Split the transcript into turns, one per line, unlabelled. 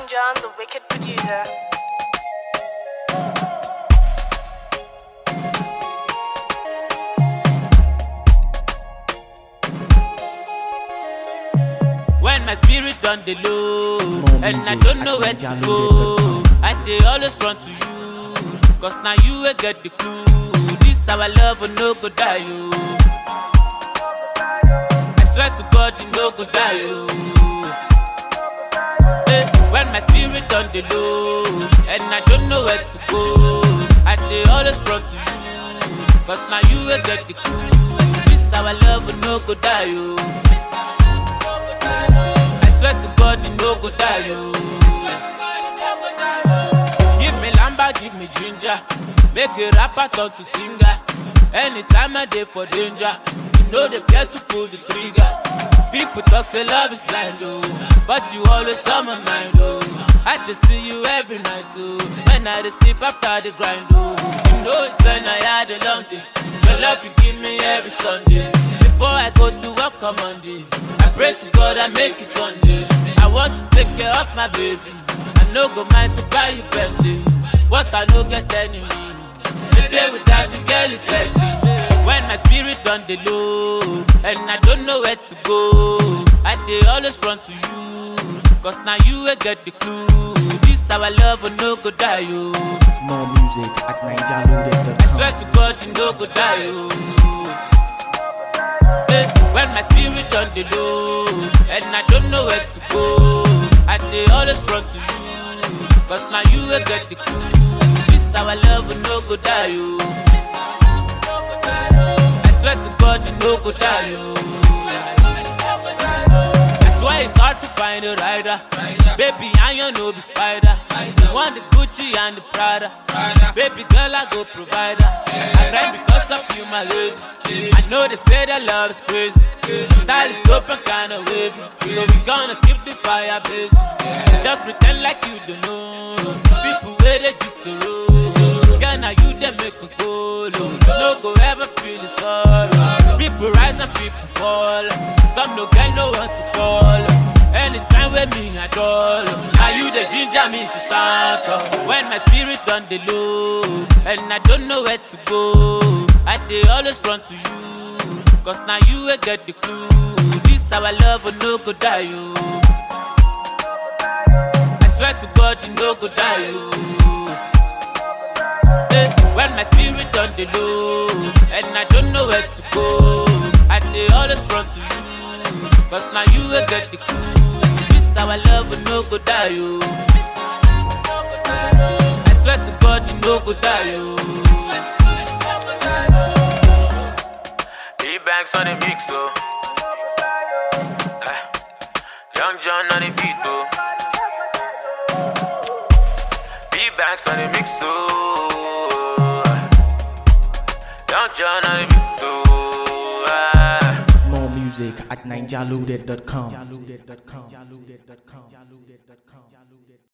Young John, the wicked producer.
When my spirit done the low
More
And I
music
don't
at
know where to
Ninja
go
Loaded.com.
I dey always run to you Cause now you will get the clue This our love will no go die you I swear to God you no go die you Eh, When my spirit done the low And I don't know where to go I dey always run to you Cause now you will get the clue This our love will no go die you I swear to God, you no go die, yo. Give me lamba, give me ginger. Make a rapper turn to singer. Anytime I dey for danger, you know they fear to pull the trigger. People talk say love is blind, oh, but you always on my mind, oh. I just see you every night, oh. When I dey sleep after the grind, oh. You know it's when I had a long day. Your love you give me every Sunday. Before I go to work on Monday, I pray to God I make it one day. I want to take care of my baby. I no go mind to buy you Bentley. What I no get enemy. The day without you, girl, is deadly. When my spirit done the low, and I don't know where to go, I dey always run to you. Cause now you will get the clue. This our love will no go die, yo.
More music at
I
ninjaloaded.com.
swear to God, you no go die, yo. Eh, When my spirit on the low And I don't know where to go I dey always run to you Cause now you will get the clue This our love will no go die you I swear to God you no go die you That's why it's hard to find a rider Baby I you no be spider You want the Gucci and the Prada Baby girl I go provider I grind because of you my lady I know they say that love is crazy Style is dope and kinda wavy So we gonna keep the fire blazing Just pretend like you don't know People where they just so roll Girl now you they make me go low No go ever feel the sorrow People rise and people fall Some no get no one to call Anytime with me at all Now you the ginger me to start up When my spirit on the low And I don't know where to go I dey always run to you Cause now you will get the clue This our love will no go die you I swear to God you no go die you Eh, When my spirit on the low And I don't know where to go I dey always run to you Cause now you will get the clue This our love will no go die you I swear to God you no go die you
D-Banks on the mix, oh. Eh. Young John on the beat, oh. D-Banks on the mix, oh. Young John on the beat, oh. Ah.
More music at ninjaloaded.com.